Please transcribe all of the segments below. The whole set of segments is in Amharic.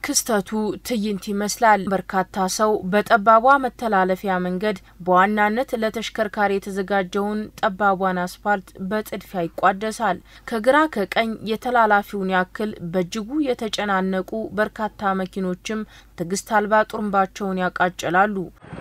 ክስተቱ ትዕይንት ይመስላል። በርካታ ሰው በጠባቧ መተላለፊያ መንገድ በዋናነት ለተሽከርካሪ የተዘጋጀውን ጠባቧን አስፋልት በጥድፊያ ይቋደሳል። ከግራ ከቀኝ የተላላፊውን ያክል በእጅጉ የተጨናነቁ በርካታ መኪኖችም ትዕግስት አልባ ጡሩምባቸውን ያቃጭላሉ።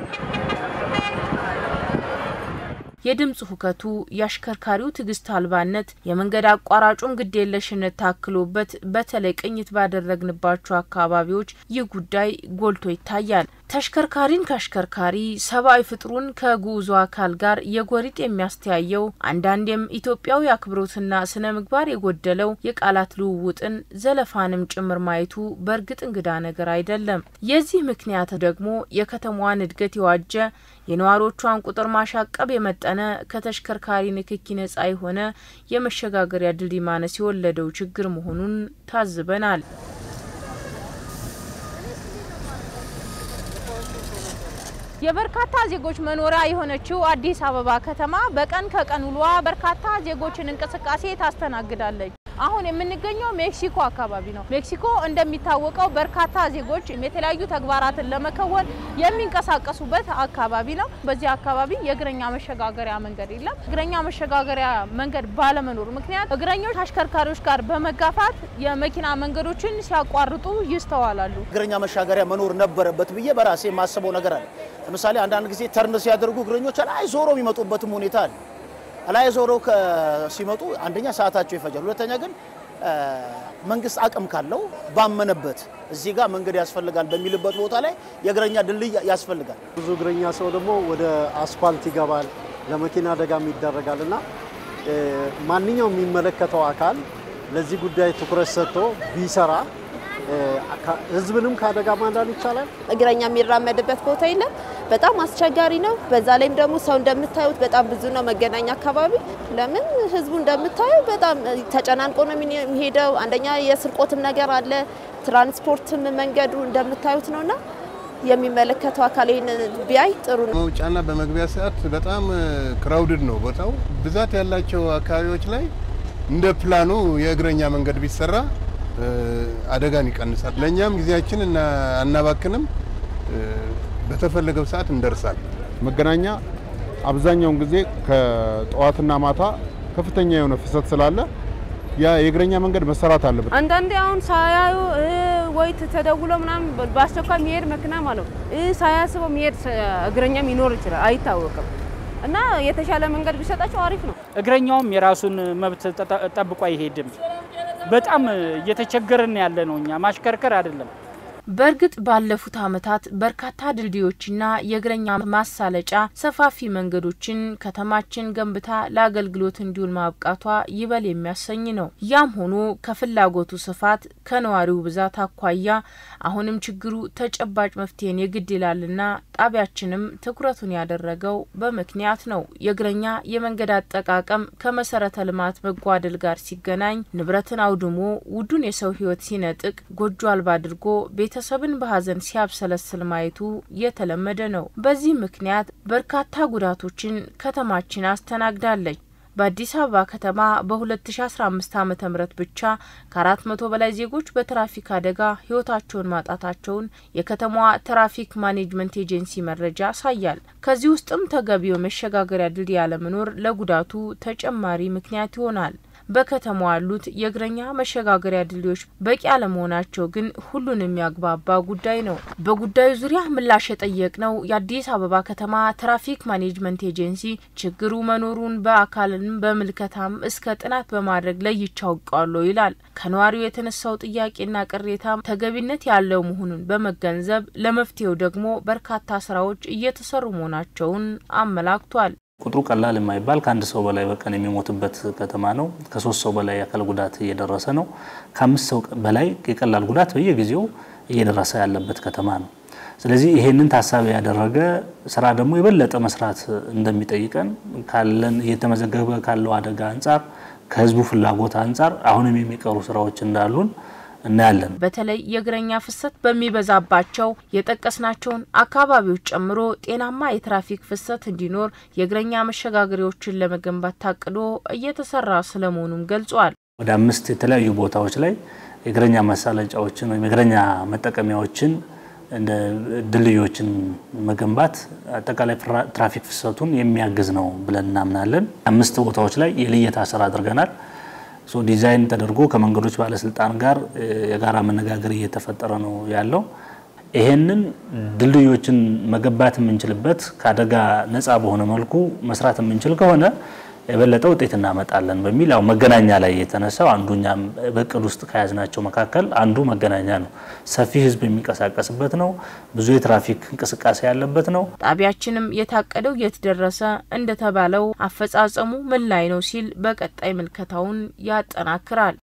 የድምፅ ሁከቱ፣ የአሽከርካሪው ትዕግስት አልባነት፣ የመንገድ አቋራጩን ግዴለሽነት ታክሎበት በተለይ ቅኝት ባደረግንባቸው አካባቢዎች ይህ ጉዳይ ጎልቶ ይታያል። ተሽከርካሪን ከአሽከርካሪ ሰብአዊ ፍጥሩን ከጉዞ አካል ጋር የጎሪጥ የሚያስተያየው አንዳንዴም ኢትዮጵያዊ አክብሮትና ስነ ምግባር የጎደለው የቃላት ልውውጥን ዘለፋንም ጭምር ማየቱ በእርግጥ እንግዳ ነገር አይደለም። የዚህ ምክንያት ደግሞ የከተማዋን እድገት የዋጀ የነዋሪዎቿን ቁጥር ማሻቀብ የመጠነ ከተሽከርካሪ ንክኪ ነጻ የሆነ የመሸጋገሪያ ድልድይ ማነስ የወለደው ችግር መሆኑን ታዝበናል። የበርካታ ዜጎች መኖሪያ የሆነችው አዲስ አበባ ከተማ በቀን ከቀን ውሏ በርካታ ዜጎችን እንቅስቃሴ ታስተናግዳለች። አሁን የምንገኘው ሜክሲኮ አካባቢ ነው። ሜክሲኮ እንደሚታወቀው በርካታ ዜጎች የተለያዩ ተግባራትን ለመከወን የሚንቀሳቀሱበት አካባቢ ነው። በዚህ አካባቢ የእግረኛ መሸጋገሪያ መንገድ የለም። እግረኛ መሸጋገሪያ መንገድ ባለመኖሩ ምክንያት እግረኞች አሽከርካሪዎች ጋር በመጋፋት የመኪና መንገዶችን ሲያቋርጡ ይስተዋላሉ። እግረኛ መሻገሪያ መኖር ነበረበት ብዬ በራሴ የማስበው ነገር አለ። ለምሳሌ አንዳንድ ጊዜ ተርን ሲያደርጉ እግረኞች ላይ ዞሮ የሚመጡበትም ሁኔታ አለ። ላይ ዞረው ሲመጡ አንደኛ ሰዓታቸው ይፈጃል፣ ሁለተኛ ግን መንግስት አቅም ካለው ባመነበት እዚህ ጋር መንገድ ያስፈልጋል በሚልበት ቦታ ላይ የእግረኛ ድልድይ ያስፈልጋል። ብዙ እግረኛ ሰው ደግሞ ወደ አስፋልት ይገባል፣ ለመኪና አደጋም ይዳረጋል እና ማንኛውም የሚመለከተው አካል ለዚህ ጉዳይ ትኩረት ሰጥቶ ቢሰራ ህዝብንም ከአደጋ ማዳን ይቻላል። እግረኛ የሚራመድበት ቦታ የለም። በጣም አስቸጋሪ ነው። በዛ ላይም ደግሞ ሰው እንደምታዩት በጣም ብዙ ነው። መገናኛ አካባቢ ለምን ህዝቡ እንደምታየው በጣም ተጨናንቆ ነው የሚሄደው። አንደኛ የስርቆትም ነገር አለ። ትራንስፖርትም መንገዱ እንደምታዩት ነውና የሚመለከተው አካል ይህን ቢያይ ጥሩ ነው። መውጫና በመግቢያ ሰዓት በጣም ክራውድድ ነው ቦታው። ብዛት ያላቸው አካባቢዎች ላይ እንደ ፕላኑ የእግረኛ መንገድ ቢሰራ አደጋን ይቀንሳል። ለእኛም ጊዜያችን አናባክንም፣ በተፈለገው ሰዓት እንደርሳል። መገናኛ አብዛኛውን ጊዜ ከጠዋትና ማታ ከፍተኛ የሆነ ፍሰት ስላለ ያ የእግረኛ መንገድ መሰራት አለበት። አንዳንዴ አሁን ሳያዩ ወይ ተደውሎ ምናምን በአስቸኳይ የሚሄድ መኪና ማለት ነው ሳያስበው የሚሄድ እግረኛም ይኖር ይችላል፣ አይታወቅም። እና የተሻለ መንገድ ቢሰጣቸው አሪፍ ነው። እግረኛውም የራሱን መብት ጠብቆ አይሄድም። በጣም እየተቸገርን ያለ ነው። እኛ ማሽከርከር አይደለም። በእርግጥ ባለፉት ዓመታት በርካታ ድልድዮችና የእግረኛ ማሳለጫ ሰፋፊ መንገዶችን ከተማችን ገንብታ ለአገልግሎት እንዲውል ማብቃቷ ይበል የሚያሰኝ ነው። ያም ሆኖ ከፍላጎቱ ስፋት ከነዋሪው ብዛት አኳያ አሁንም ችግሩ ተጨባጭ መፍትሄን የግድ ይላልና ጣቢያችንም ትኩረቱን ያደረገው በምክንያት ነው። የእግረኛ የመንገድ አጠቃቀም ከመሰረተ ልማት መጓደል ጋር ሲገናኝ ንብረትን አውድሞ ውዱን የሰው ሕይወት ሲነጥቅ ጎጆ አልባ አድርጎ ቤተሰብን በሀዘን ሲያብሰለስል ማየቱ የተለመደ ነው። በዚህ ምክንያት በርካታ ጉዳቶችን ከተማችን አስተናግዳለች። በአዲስ አበባ ከተማ በ2015 ዓ ም ብቻ ከ400 በላይ ዜጎች በትራፊክ አደጋ ህይወታቸውን ማጣታቸውን የከተማዋ ትራፊክ ማኔጅመንት ኤጀንሲ መረጃ ያሳያል። ከዚህ ውስጥም ተገቢው መሸጋገሪያ ድልድይ አለመኖር ለጉዳቱ ተጨማሪ ምክንያት ይሆናል። በከተማዋ ያሉት የእግረኛ መሸጋገሪያ ድልድዮች በቂ አለመሆናቸው ግን ሁሉን የሚያግባባ ጉዳይ ነው። በጉዳዩ ዙሪያ ምላሽ የጠየቅነው የአዲስ አበባ ከተማ ትራፊክ ማኔጅመንት ኤጀንሲ ችግሩ መኖሩን በአካልም በምልከታም እስከ ጥናት በማድረግ ለይቼ አውቀዋለሁ ይላል። ከነዋሪው የተነሳው ጥያቄና ቅሬታም ተገቢነት ያለው መሆኑን በመገንዘብ ለመፍትሄው ደግሞ በርካታ ስራዎች እየተሰሩ መሆናቸውን አመላክቷል። ቁጥሩ ቀላል የማይባል ከአንድ ሰው በላይ በቀን የሚሞትበት ከተማ ነው። ከሶስት ሰው በላይ የአካል ጉዳት እየደረሰ ነው። ከአምስት ሰው በላይ የቀላል ጉዳት በየጊዜው እየደረሰ ያለበት ከተማ ነው። ስለዚህ ይሄንን ታሳቢ ያደረገ ስራ ደግሞ የበለጠ መስራት እንደሚጠይቀን ካለን እየተመዘገበ ካለው አደጋ አንጻር፣ ከህዝቡ ፍላጎት አንጻር አሁንም የሚቀሩ ስራዎች እንዳሉን እናያለን። በተለይ የእግረኛ ፍሰት በሚበዛባቸው የጠቀስናቸውን አካባቢዎች ጨምሮ ጤናማ የትራፊክ ፍሰት እንዲኖር የእግረኛ መሸጋገሪያዎችን ለመገንባት ታቅዶ እየተሰራ ስለመሆኑም ገልጿል። ወደ አምስት የተለያዩ ቦታዎች ላይ የእግረኛ መሳለጫዎችን ወይም የእግረኛ መጠቀሚያዎችን እንደ ድልድዮችን መገንባት አጠቃላይ ትራፊክ ፍሰቱን የሚያግዝ ነው ብለን እናምናለን። አምስት ቦታዎች ላይ የልየታ ስራ አድርገናል። ዲዛይን ተደርጎ ከመንገዶች ባለስልጣን ጋር የጋራ መነጋገር እየተፈጠረ ነው ያለው። ይሄንን ድልድዮችን መገንባት የምንችልበት ከአደጋ ነፃ በሆነ መልኩ መስራት የምንችል ከሆነ የበለጠ ውጤት እናመጣለን በሚል ያው መገናኛ ላይ የተነሳው አንዱ እኛም በእቅድ ውስጥ ከያዝናቸው መካከል አንዱ መገናኛ ነው። ሰፊ ሕዝብ የሚንቀሳቀስበት ነው። ብዙ የትራፊክ እንቅስቃሴ ያለበት ነው። ጣቢያችንም የታቀደው የት ደረሰ፣ እንደተባለው አፈጻጸሙ ምን ላይ ነው ሲል በቀጣይ ምልከታውን ያጠናክራል።